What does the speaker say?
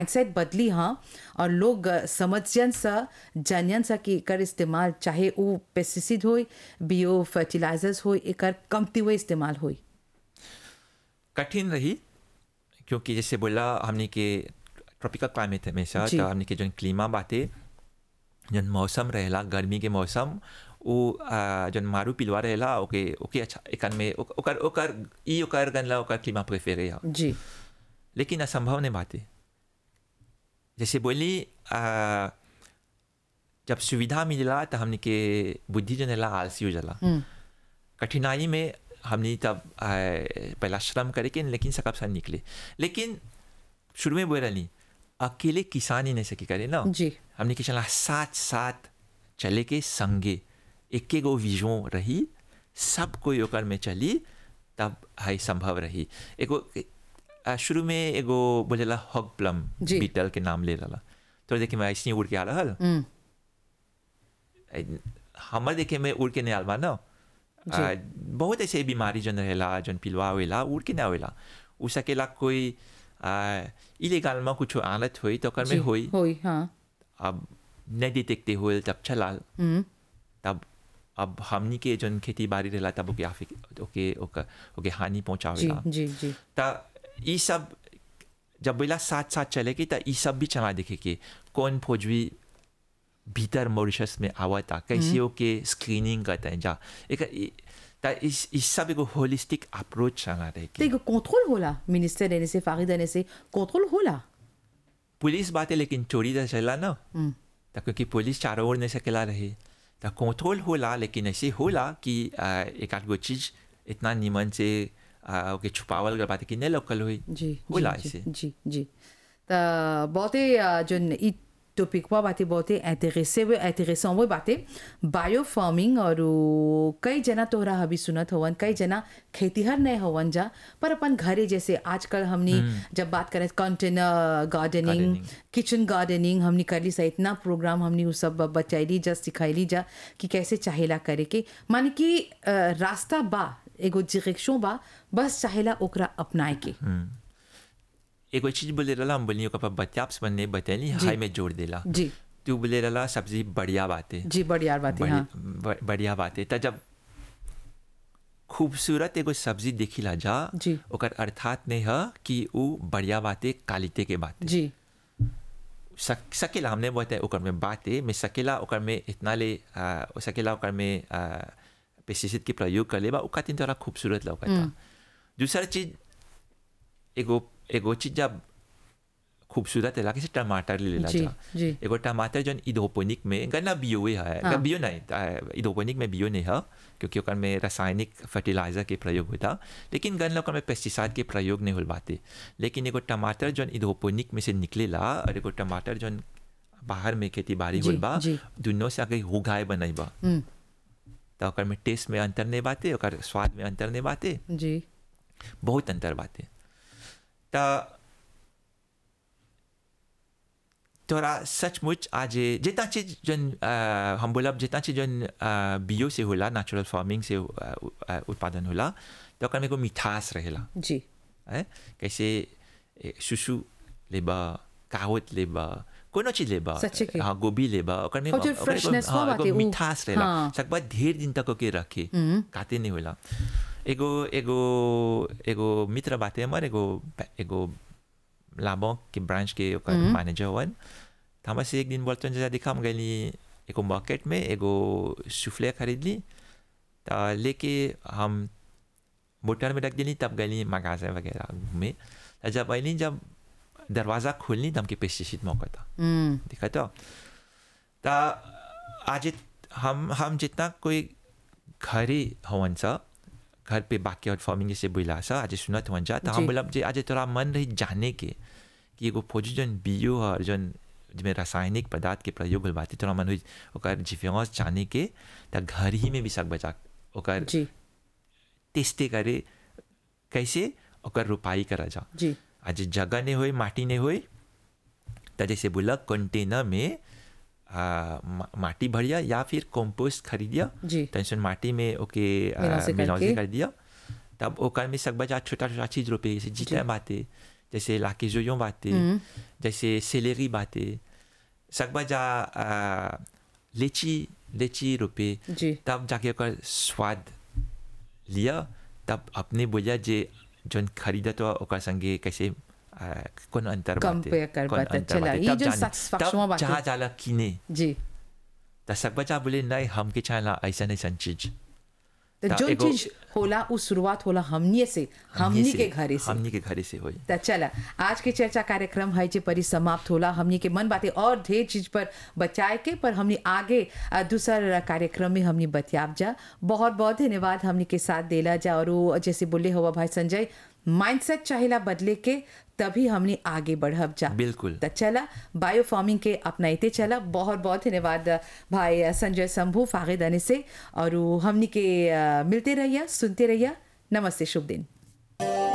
Mindset बदली हाँ और लोग अ, समझजन सा जानन सा कि एकर इस्तेमाल चाहे वो पेस्टिसाइड हो बियो फर्टिलाइजर्स हो एकर कमती हुए इस्तेमाल हो कठिन रही क्योंकि जैसे बोला हमने के ट्रॉपिकल क्लाइमेट है हमेशा जी। तो हमने के जो क्लीमा बाते जन मौसम रहेला गर्मी के मौसम वो आ, जन मारू पिलवा रहेला ओके ओके अच्छा एकन में ओक- ओकर ओकर ई ओकर गनला ओकर क्लीमा प्रेफर है जी लेकिन असंभव नहीं बात है जैसे बोली आ, जब सुविधा मिलला तो हमने के बुद्धि जो नेला आलसी हो जाला हम्म, कठिनाई में हमने तब आ, पहला श्रम करे के लेकिन सकब सा निकले लेकिन शुरू में बोल रही अकेले किसान ही नहीं सकी करे ना जी हमने के चला साथ साथ चले के संगे एक गो विजन रही सब कोई ओकर में चली तब हाई संभव रही एगो आ, शुरू में एगो बोलेला हॉग प्लम जी। बीटल के नाम ले रहा तो देखे मैं ऐसे ही उड़ के आ रहा हम्म, हमर देखे में उड़ के नहीं आलबा ना जी। आ, बहुत ऐसे बीमारी जन रहेला जन पिलवा होएला उड़ के नहीं होएला उ सकेला कोई इलीगल में कुछ आलत हुई तो ओकर जी में हुई होई हाँ अब नहीं डिटेक्टे हुए तब चला हम्म, तब अब हमनी के जन खेती बाड़ी रहेला तब ओके आफिक ओके ओके ओके हानि जी पहुंचावेला जी जी त ई सब जब बोला साथ साथ चले की त ई सब भी चला देखे के कौन फौजी भीतर मॉरिशस में आवता कैसे ओके स्क्रीनिंग करते हैं जा एक ई- त इस इस सब एगो होलिस्टिक अप्रोच चला रहे तो के एगो कंट्रोल होला मिनिस्टर देने से फागी देने से कंट्रोल होला पुलिस बात है लेकिन चोरी तो चला ना हम्म, त क्योंकि पुलिस चारों ओर नहीं सकेला रहे त कंट्रोल होला लेकिन ऐसे होला कि आ, एक आध गो चीज इतना नीमन से आ, ओके छुपावल गल बात है कि नहीं लोकल हुई जी होला जी ऐसे जी जी त बहुते अ, जोन ई टॉपिक हुआ बातें बहुते इंटरेसे हुए इंटरेसों हुए बातें बायो फार्मिंग और उ कई जना तोहरा अभी सुनत होवन कई जना खेतीहर नहीं होवन जा पर अपन घरे जैसे आजकल हमनी जब बात करें container gardening Gardening. Kitchen gardening हमनी करली सा इतना प्रोग्राम हमनी उ सब बचैली जा सिखैली जा कि कैसे चाहेला करे के मान कि अ, रास्ता बा एगो डायरेक्शन बा बस चाहेला ओकरा अपनाए के एगो चीज बोले रहा हम बोलियो कपा बत्याप्स बनने बतैली हाई में जोड़ देला जी तू बोले रहा सब्जी बढ़िया बात है जी बढ़िया बात है हाँ बढ़ि- ब- बढ़िया बात है त जब खूबसूरत एगो सब्जी देखिला जा जी। ओकर अर्थात नहीं है कि वो बढ़िया बातें क्वालिटी के बात जी सक, सकेला हमने बताया ओकर में बात है मैं सकेला ओकर में इतना ले आ, सकेला ओकर में पेस्टिसाइड के प्रयोग कर लेबा ओका तीन तोरा खूबसूरत लौकता दूसरा चीज एगो एगो चीज जब खूबसूरत है जैसे टमाटर ले लेला जी, जा जी। एगो टमाटर जन इधोपोनिक में गन्ना बियो है हाँ। हाँ। बियो नहीं आ, इधोपोनिक में बियो नहीं है क्योंकि ओकर में रासायनिक फर्टिलाइजर के प्रयोग होता लेकिन गन्ना ओकर में पेस्टिसाइड के प्रयोग नहीं हो बाते लेकिन एगो टमाटर जन इधोपोनिक में से निकलेला और एगो टमाटर जन बाहर में खेती बाड़ी जी, होल बा जी। दुनों से आगे उगाए बनैबा हम्म, तो ओकर में टेस्ट में अंतर नहीं बाते ओकर स्वाद में अंतर नहीं बाते जी बहुत अंतर बातें त तोरा सचमुच आज जितना चीज जन आ, हम बोलब जितना चीज जन आ, बियो से होला नेचुरल फार्मिंग से आ, आ, उत्पादन होला तो ओकर में एगो मिठास रहेला जी है कैसे ए, सुसु लेबा कावत लेबा कोनो चीज लेबा सच्चे के। हाँ गोभी लेबा ओकर में और जो ओकर एगो- freshness हाँ, हुआ एगो बाटे, उ- मिठास रहेला हाँ। सकबा ढेर दिन तक ओके रखे काते नहीं होला एगो एगो एगो मित्र बाते हमर एगो एगो लाबो के ब्रांच के ओकर मैनेजर हवन त हमरा से एक दिन बोलते जैसा देखा हम गईली एगो मार्केट में एगो सुफले खरीद ली त लेके हम मोटर में रख दिली तब गईली मगाजे वगैरह घूमे त जब अली जब दरवाज़ा खोलनी तब हमके पेस्टिसाइड मौका था हम्म देखा तो त आज हम हम जितना कोई घरे हवन सा घर पे बाकी और फार्मिंग जैसे बोला सा आज सुनत हवन जा तो जी। हम बोलब जे आज तोरा मन रही जाने के कि एगो फौजी जन बियो और जन जिसमें रासायनिक पदार्थ के प्रयोग होल बाती तोरा मन हुई ओकर जिफेंस जाने के त घर ही में भी सक बचा ओकर जी टेस्टे करे कैसे ओकर रोपाई करा जा जी आज जगह नहीं होई माटी नहीं होई त जैसे बोला कंटेनर में आ, मा, माटी भरिया या फिर कंपोस्ट खरीदिया जी। टेंशन माटी में ओके आ, मिलासे मिलासे करके। कर दिया तब ओकर में सब बजा छोटा छोटा चीज रोपे जैसे जीता बाते जैसे लाकेजोयों बातें जैसे सेलेरी बातें सकबा जा आ, लीची लीची रोपे जी तब जाके ओकर स्वाद लिया तब अपने बोलिया जे जोन खरीदत हो ओकर संगे कैसे आ, कौन अंतर बाटे Compare कर कौन बाटे। अंतर चला, बाटे। ई तब जो जानी- satisfaction तब बाटे। जहाँ जाला किने जी त सकबा जा बोले नहीं हमके चाहला ऐसा ऐसा चीज तो ता जो एगो- चीज होला उ शुरुआत होला हमनी से हमनी के घरे से हमनी के घरे से होई त चला आज के चर्चा कार्यक्रम है जे परी समाप्त होला हमनी के मन बातें और ढेर चीज पर बचाए के पर हमनी आगे अ, दूसर कार्यक्रम में हमनी बतियाब जा बहुत बहुत धन्यवाद हमनी के साथ देला जा और वो जैसे बोले हुआ भाई संजय माइंडसेट चाहेला बदले के तभी हमनी आगे बढ़ब जा बिल्कुल त चला बायो फार्मिंग के अपनाते चला बहुत बहुत धन्यवाद भाई संजय शंभू फागिद अने से और हमनी के अ, मिलते रहिए सुनते रहिए नमस्ते शुभ दिन